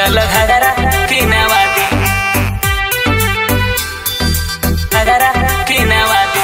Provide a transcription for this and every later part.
चल घगरा किनवा दी घगरा किनवा दी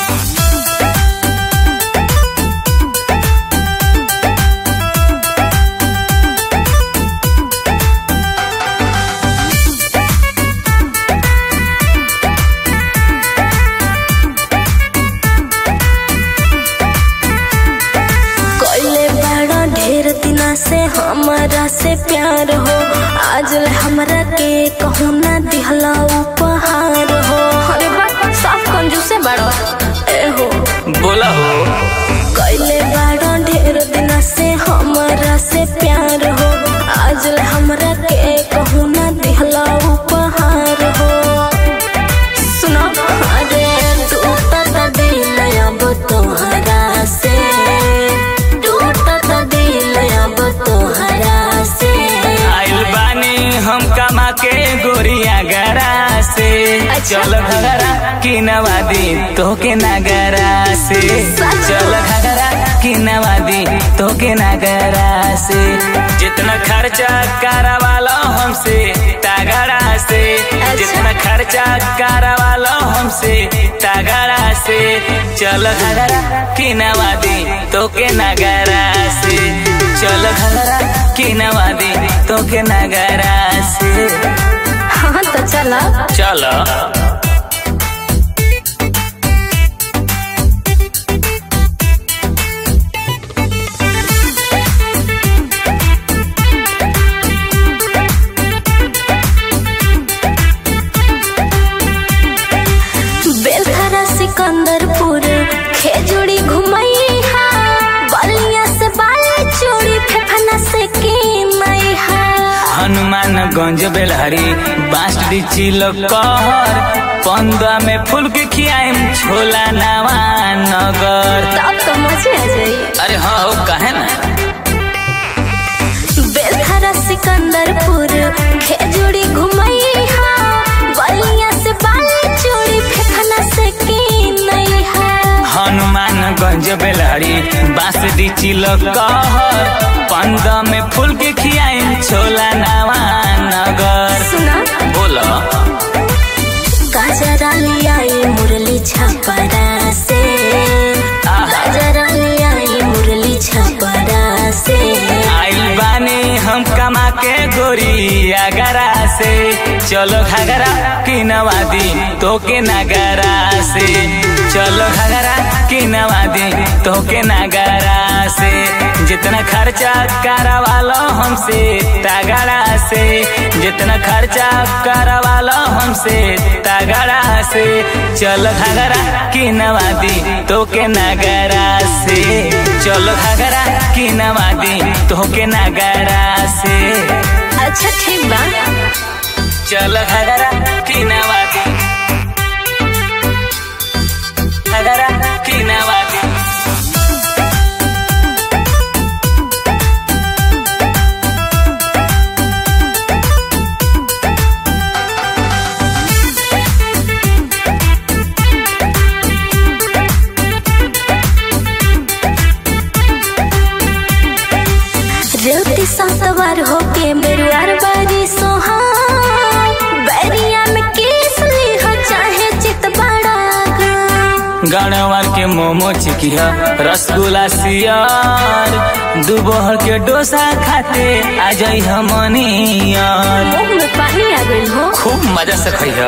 कोइले बड़ा ढेर दिना से हमारा से प्यार हो आज ले हमरा के कहूँ ना दिहला उपहार हो अरे बा साफ कंजूसे बड़ा ए हो बोला हो कोइले बड़ा ढेर दिना से हमारा से प्यार हो आज ले हमरा के कहूँ ना दिहला उपहार हो सुनो अरे टूटत दिल अब तोहरा से टूटत दिल अब तोहरा से आइल बानी हम कमा के गोरिया गरा से चल घगरा किनवा दी तोके नगरा से चल घगरा किनवा दी तोके नगरा से जितना खर्चा करवालो हमसे तगड़ा से जितना खर्चा करवालो हमसे तगड़ा से चल घगरा किनवा दी तोके नगरा से चल घगरा किनवा दी तोके नगरा से हाँ तो चला चल बेलथरा सिकंदरपुर खेजूड़ी घुमई हा बलिया से बाली चूड़ी फेफना से कीनई हा हनुमानगंज बेलहरी बांसडी चिलकर पंद्रह में फूल के खियाम छोला नवा नगर तब तो मजे आ जाई अरे हाँ हो कहे ना बेलथरा सिकंदरपुर खेजूड़ी घुमई हा बलिया से बाली चूड़ी फेफना से कीनई हा हनुमानगंज बेलहरी बांसडी चिलकर पंद्रह में फूल के खियाम छोला नवा नगर सुना बोलो गाजरा लियाई मुरली छपरा से आहा। गाजरा लियाई मुरली छपरा से आइल बानी हम कमा के गोरी अगरा से चलो घगरा किनवा दी तोके नगरा से चलो घगरा किनवा दी तोके नगरा से जितना खर्चा करवालो हमसे तगड़ा से जितना खर्चा करवालो हमसे तगड़ा से चलो घगरा किनवा दी तोके नगरा से चलो घगरा किनवा दी तोके नगरा से अच्छा ठीक बा चलो घगरा किनवा दी घगरा किनवा दी रेवती सतवार होके मेरुआर बारी सोहा बैरिया में केस ली हो चाहे चित बड़ा गणवार के मोमो चिकिया रसगुल्ला सियार दुबहर के डोसा खाते आ जाई हमनियर मुंह में पानी आ गई हो खूब मजा से खइह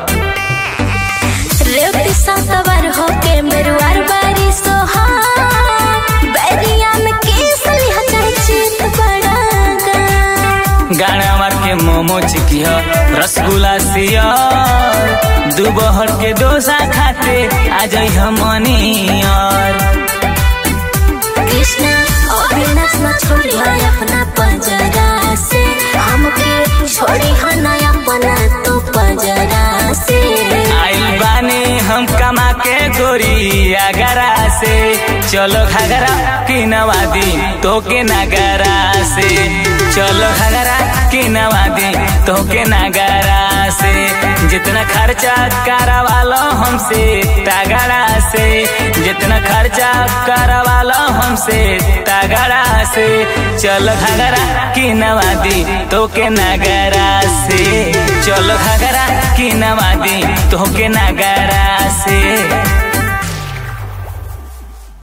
रेवती सतवार होके मेरुआर बारी सोहा बैरिया में केस ली हो चाहे चित बड़ा गणवार के मोमो चिकिया रसगुल्ला सियार दुबहर के डोसा खाते आ जाई हमनियर कृष्णा अविनाश न छोड़ी है अपना पंजरा से हमके छोड़ी है ना अपना तो पंजरा से आइल बानी हम कमा के गोरी अगरा से चलो घगरा किनवा दी तोके नगरा से चलो घगरा किनवा दी तोके नगरा से जितना खर्चा करवालो हमसे तगड़ा से जितना खर्चा करवालो हमसे तगड़ा से चल घगरा की नवादी तो के नगरा से चल घगरा की नवादी तो के नगरा से